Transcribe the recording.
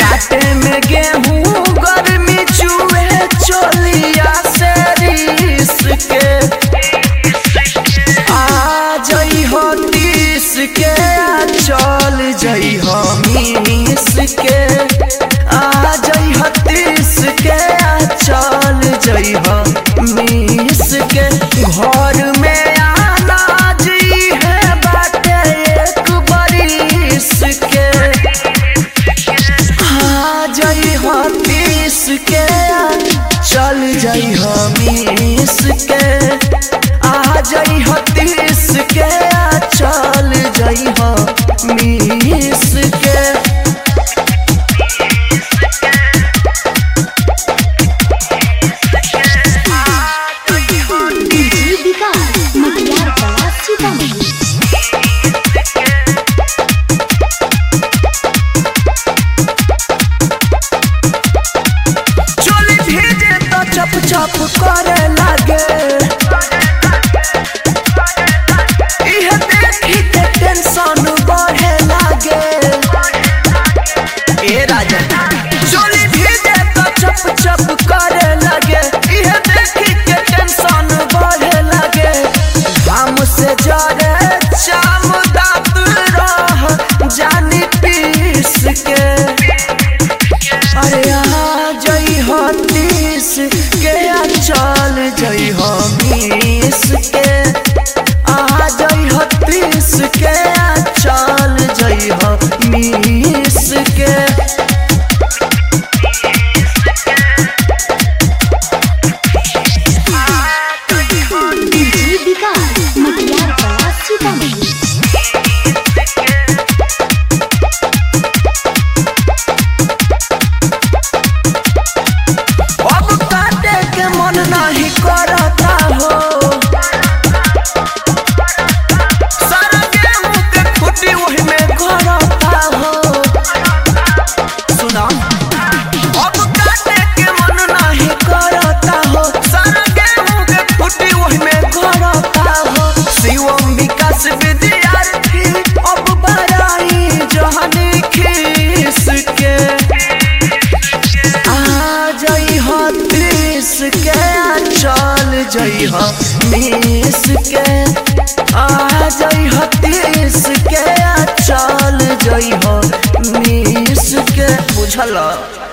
काटे में गेहूं गर्मी चूहे चोलिया से रीस के आ जई हो तीस के आ चल जई हो मीस के आ जई हो तीस के आ चल जई हो मीस के घर में आना जी है बाटे एक बरिस के आ जई हो तीस के आ चल जई हो मीस के आ जई हो तीस के आ चल जई हो मीस के डीजे विकास मटियार कला सीतामढ़ी चोली भीजे तो चप चप करे लागे इह देखी के टेंशन बढ़े लागे ए राजा चोली भीजे तो चप चप करे लागे इह देखी के टेंशन बढ़े लागे हम से जरे चाम दात रह जानी पीस के अरे आ जई हो तीस के आ चल जई हो बीस के आ जई हो तीस के आ चल जई हो बीस के डीजे विकास मटियार कला सीतामढ़ी अब काटे के मन नहीं करता हो सारा गेहूं के खुटी वही में घरता हो सुना अब काटे के मन नहीं करता हो सारा गेहूं के खुटी वही में घरता हो शिवम विकास विद्यार्थी अब बड़ाई जहनी खीस के आ जई हो तीस के आ चल जई हो बीस के आ जई हो तीस के आ चल जई हो बीस के बुझल